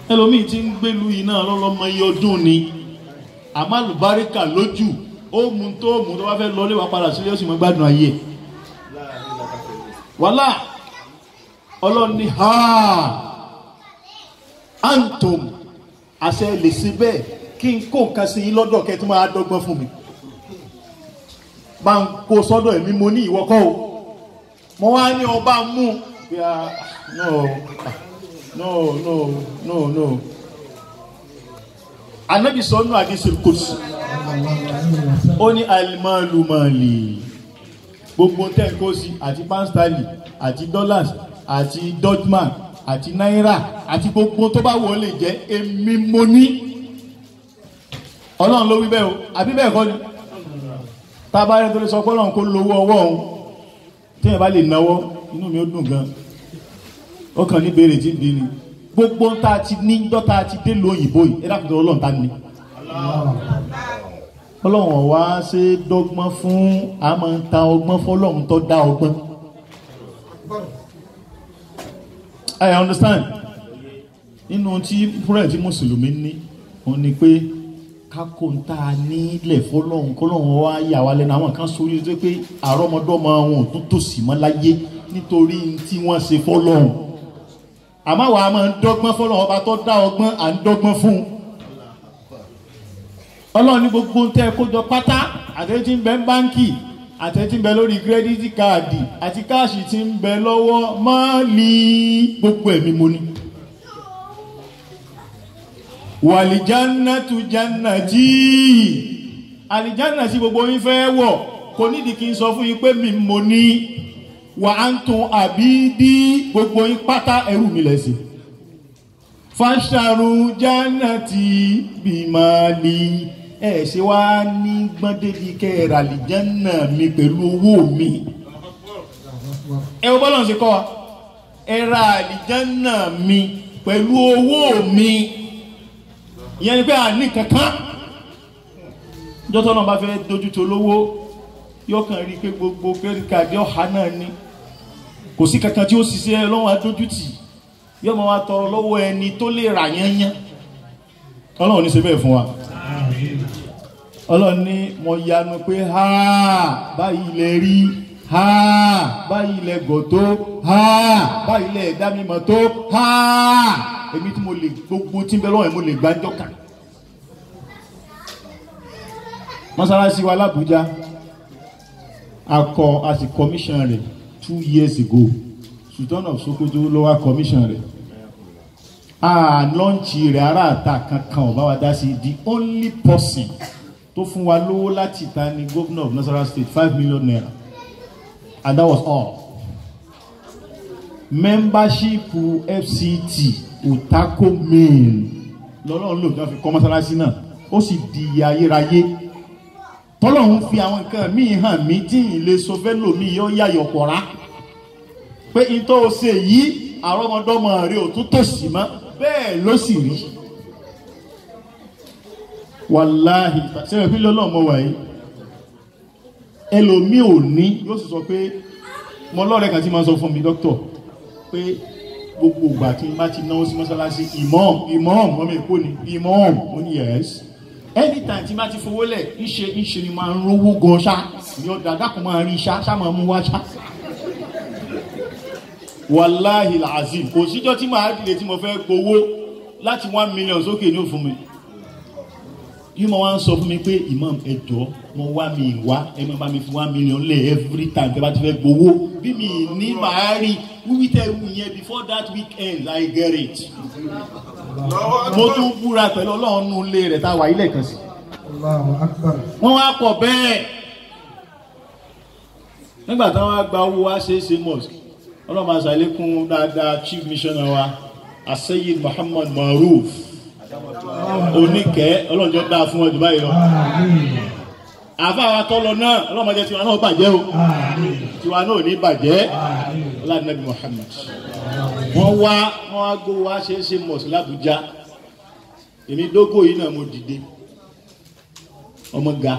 ẹlòmíì tí ń gbélu yìí náà lọ́lọ́mọ iye ọdún ni àmọ́ àlùbáríkà lójú ó mu tó mu tó bá fẹ́ lọ lé wa padà sílé ó sì mọ gbádùn ayé ẹ̀ wàhálà ọlọ́ni ha antom àṣẹ lè ṣe bẹ́ẹ̀ kí n kó nǹkan sí yín lọ́dọ̀ kẹ́ tó máa dọ́gbọ́n fún mi bá ń kó sọ́dọ̀ ẹ̀mí mo ní ìwọ́kọ́ o mo wá ní ọba mú bí a no no no no no anabi sọnù àdìsí kòsì ó ní alimalumali gbogbo tẹ́ǹkósì àti pánstálì àti dollars àti dutchman àti náírà àti gbogbo tó bá wọlé jẹ́ èmi mo ní ọlọ́run ló wí bẹ́ẹ̀ o àbí bẹ́ẹ̀ kọ́ ni tábàárẹ̀ tó lè sọ pé ọlọ́run kó lówó ọwọ́ òun téèyàn bá lè náwó inú mi ó dùn gan ó kàn ní béèrè tí ń bí ni gbogbo tá a ti ní dọ́ta ti dé lo òyìnbó yìí ẹ dákun tó ọlọ́run ta ni ọlọ́run wá ṣe dọ́gbọ́n fún àmọ́ ń ta ọgbọ́n fọlọ́run tó dá ọgbọ́n I understand nínú tí fúrẹ̀ tí mùsùlùmí ní òun ni pé kákó ń tá a nílẹ̀ fọlọ́run kọlọ́run wá yà wá lẹ́nu àwọn kan sórí tó pé àrọ́mọdọ́mọ wọn ò tún tòsí mọ́ láyé nítorí tí wọ́n ṣe fọlọ́run àmọ́ wàá máa ń dọ́gbọ́n fọlọ́run ọba tó dá ọgbọ́n à ń dọ́gbọ́n fún un ọlọ́run ní gbogbo ń tẹ́ kójọ pátá àtẹ́tí ń bẹ ń báńkì àtẹ́tí ń bẹ lórí kírẹ́díìtì káàdì àti káàṣì tí ń bẹ lọ́wọ́ máàlì gbogbo ẹ̀mí mo ní. wàlìjánná tu jánná tí àlìjánná tí gbogbo yín fẹ́ wọ̀ kò nídìí kí n sọ fún yín pé mi mo ní wà á ń tún àbí dí gbogbo yín pátá ẹrù mi lẹ́sìn fàṣàrù jánàtì bìmọ̀lì ẹ ṣe wá ní gbọ́ndébi kẹ́ẹ̀rà àlìjánà mi pẹ̀lú owó mi ẹ wọ́n bọ́lọ̀ ṣe kọ́ wa ẹ ra àlìjánà mi pẹ̀lú owó mi ìyẹn ni pé àní kankan jọ́tọ́ náà bá fẹ́ dojú tó lówó yóò kàn rí i pé gbogbo credit card ọ̀há náà ni kò sí kankan tí ó ṣiṣẹ́ lọ́wọ́ adójútì yóò máa wá tọrọ lọ́wọ́ ẹni tó lè rà yányán ọlọ́run ní ṣe bẹ́ẹ̀ fún wa ọlọ́run ní mo yanu pé ha báyìí lè rí ha báyìí lè gọ̀ tó ha báyìí lè dá mi mọ̀ tó ha èmi tí mo lè gbogbo tí ń bẹ lọ́wọ́ ẹ̀ mo lè gbájọ́ kà mọ́sálásí wa l'Abuja akọ a sì commission rẹ̀ two years ago sultan of sokoto ló wá commission rẹ̀ a lọ́ǹchì rẹ̀ aráàta kankan ọba wa dá sí the only person tó fún wa lówó láti ta ni governor of nasarawa state five million naira and that was all membership fct otako main lọ́lọ́run lò jọ́ fi kọ́ mọ́sálásí náà ó sì di ayérayé tọ́lọ́run fi àwọn nǹkan míì hàn mí tí ì lè sọ fẹ́ lòmíì yóò yàyọ̀ pọ̀ra pé ìtọ́ o ṣe yìí àrọ́mọdọ́mọ rẹ ò tún tòsí mọ́ bẹ́ẹ̀ ló sì rí wàláhì sẹ́yìn pílẹ̀ ọlọ́mọ wàyí ẹlòmíì ò ní yóò sì sọ pé mo lọ́rẹ̀ kan tí máa sọ fún mi dókítọ̀ pé gbogbo ìgbà tí n bá ti náwó sí mọ́sálásí imam imam ọmọ èkó ni imam mo ní yes anytime tí n bá ti fowó lẹ̀ ńṣe ńṣe ni máa ń rówó gan ṣá ní ọ̀dà dákun máa rí ṣá ṣá máa mú wá ṣá wàláhì làzim kò síjọ́ tí màá dìde tí mo fẹ́ gbowó láti one million sókè ní òfin mi yìí mo wá ń sọ fún mi pé imam ẹjọ́ mo wá mi wá ẹ máa bá mi fi one million lẹ̀ every time tẹ́ bá ti fẹ́ gbowó bí mi ní màá rí wíwí tẹ́ wù yẹn before that weekend I get it mo tún búra pẹ̀lú ọlọ́run nù ilé rẹ̀ tá a wà ilé kan sí Allahu Akbar. wọ́n wá pọ̀ bẹ́ẹ̀ nígbà táwọn wá gba owó wá ṣe é ṣe mosque ọlọ́run máa ṣàlékún dáadáa chief missioner wa aseyid muhammad maruf oníkẹ́ ọlọ́run jọ dáa fún ọdún báyìí lọ Àmín. àfáà tọ́lọ náà ọlọ́run máa jẹ́ tiwa náà bàjẹ́ o Àmín. tiwa náà ò ní bàjẹ́ Àmín. ọlọ́run muhammad wọ́n wá wọ́n wá gbó wá ṣe é ṣe mosque làbújá èmi dógò yìí náà mo dìde ọmọ ga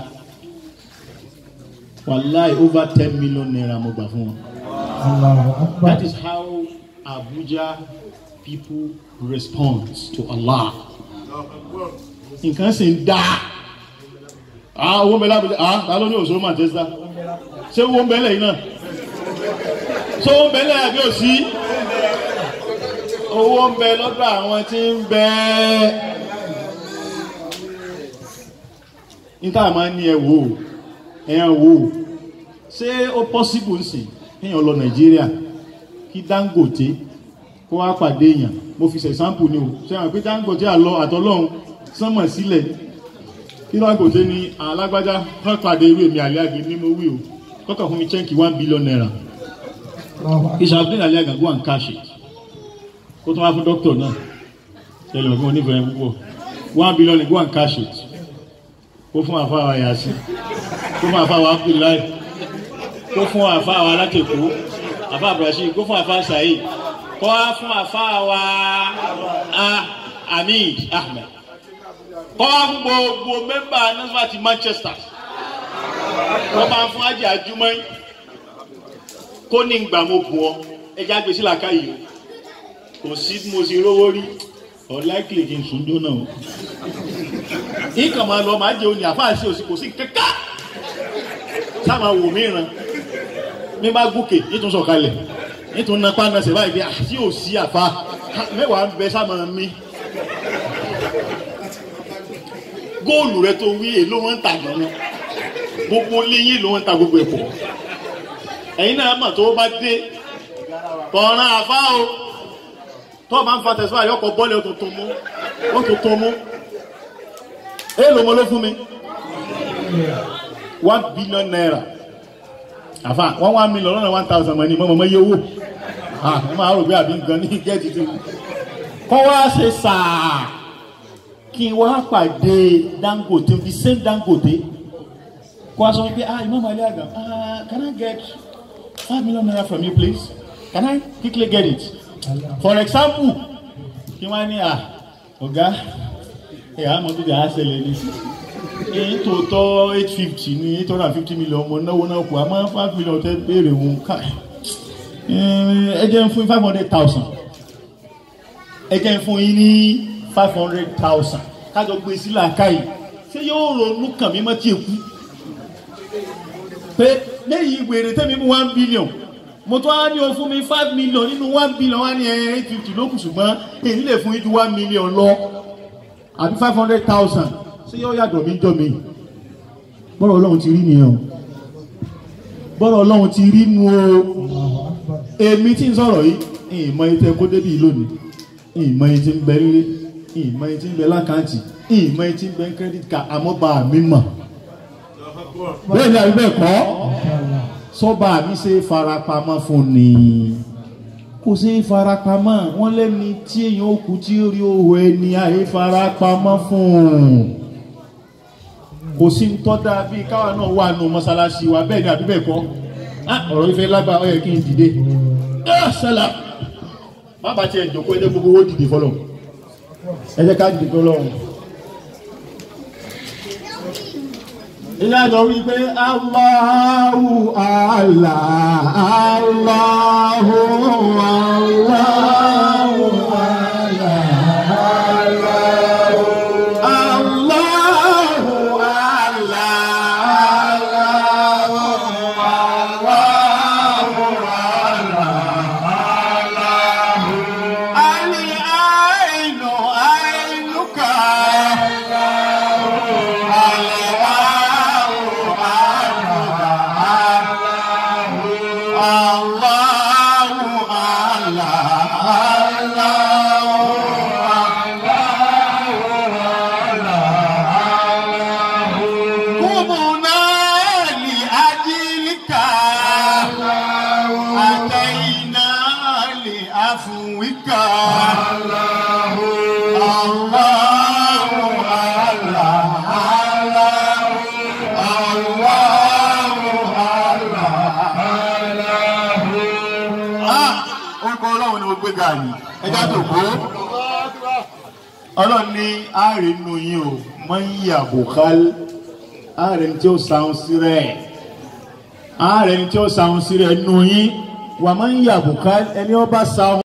wàláì over ten million naira mo gbà fún wọn. Allahu Akbar. That is how Abuja people respond to Allah nǹkan sì ń dá ah owó ń bẹ lábẹ́lẹ́ ah ta ló ní òṣòro Manchester ṣé owó ń bẹ lẹ́yìn náà ṣé owó ń bẹ lẹ́yìn àbí òsì owó ń bẹ lọ́dọ̀ àwọn tí ń bẹ níta máa ń ní ẹ wò ó ẹ wò ó ṣé ó possible nsìn kéèyàn lọ Nàìjíríà kí Dangote kó wá pàdé èèyàn mo fi ṣe sample ni o ṣe hàn pé Dangote àlọ àtọlọ́hún sánmọ̀ sílẹ̀ kí Dangote ní alágbájá wọn pàdé irú èmi àlẹ́ àgbẹ̀ ní mo wí o kọ́kàn fún mi chẹ́ǹkì one billion naira ìṣàfihàn àlẹ́ àgbà go and cash it kó tó wá fún dókítà náà tẹlẹ ọgbọ́n onífẹ̀ẹ́ púpọ̀ one billion go and cash it kó fún àfáà yàtí kó fún àfáà Abdullahi kó fún àfáà alákèkó àfáà Ibrahim kó fún àfáà Saheed kó wá fún àfáà wa Hamid Ahmed kó wá fún gbogbo mẹ́mbà nasfati Manchester kó bá fún ajé àjùmọ̀ kó ní gbà mo bù ọ ẹja gbèsè làkà yìí kò sí mo sì rówó rí ọ̀láìkìlì kí n sùn dó náà nǹkan máa lọ máa jẹ oní àfáà sí òsì kò sí kankan sáà wò mí ràn mi bá gòkè nítorí sọ̀kalẹ̀ nítorí napá nasẹ̀ báyìí bí àti òsì àfa mẹ́wàá ń bẹ sáà máa mí góòlù rẹ tó wí èló wọn ń tà gbọ́n gbogbo léyìn ló wọn ń ta gbogbo ẹ̀pọ̀ ẹ̀yin náà mọ̀ tó bá dé kọ̀ọ̀ràn àfa o tó o bá ń fa tẹ̀síwá yọkọ̀ bọ́ọ̀lì ó tuntun mú ó tuntun mú èèlò mo ló fún mi one billion naira àfa one one million lọ́nà one thousand mọ̀ ní mọ̀ mọ̀ yẹ owó ẹ máa rò pé àbí nǹkan ní gẹ́ẹ̀tì tí kọ́ wá ṣe sàá kí n wá pàdé Dangote the same Dangote kó wá sọ wípé ah Imam Ali Agam ah can I get five million naira from you please can I quickly get it for example kí wọ́n á ní à ọ̀gá ẹ̀ àmọ́ tó jà á ṣẹlẹ̀ ní èyí tó tọ́ eight fifty ní eight hundred and fifty million mo náwó náà kù àmọ́ five million tẹ́ béèrè òun ká ẹ jẹ́ ń fún five hundred thousand ẹ jẹ́ ń fún yín ní five hundred thousand kájọ gbé sílẹ̀ àkáyì ṣé yóò ronú kàn mí mọ́ tí èkú pé lẹ́yìn wèrè tẹ́mi mú one billion mo tún á ní o fún mi five million nínú one billion wá ní eight fifty ló kù ṣùgbọ́n èyí lè fún yín ju one million lọ àbí five hundred thousand ṣé yóò yàtọ̀ mí jọ mi bọ́rọ̀ ọlọ́run ti rí nìyẹn o bọ́rọ̀ ọlọ́run ti rí nu o èmi tí ń sọ̀rọ̀ yìí ìmọ̀ etí ẹkọ́ débi lónìí ìmọ̀ etí ń bẹ nílé ìmọ̀ etí ń bẹ lákàntì ìmọ̀ etí ń bẹ credit card àmọ́ bá mi mọ̀ bẹ́ẹ̀ ni àbí bẹ́ẹ̀ kọ́ sọ́ba mi ṣe farapamọ́ fún ni kò ṣe farapamọ́ wọ́n lẹ́ni tí èèyàn ó kú tí ó rí owó ẹni àyè farapamọ́ fún kò sí ń tọ́ da bíi káwa náà wà nù mọ́ṣáláṣí wa bẹ́ẹ̀ ni àbí bẹ́ẹ̀ kọ́ ọ̀rọ̀ ìfẹ́ lágbàá ó yẹ kí n dìde sẹ́lá má bàa tiẹ̀ jòkó ẹ jẹ́ gbogbo owó dìde fọlọ́ ẹ jẹ́ ká dìde fọlọ́ ilé àjọ wí pé Allahu Allah Allahu Allahu Allahu ọlọ́run ní àárín nù yín o mọ yí àbùkál àárín tí ó sàún sí rẹ̀ àárín tí ó sàún sí rẹ̀ nù yín wà mọ yí àbùkál ẹni ó bá sàún.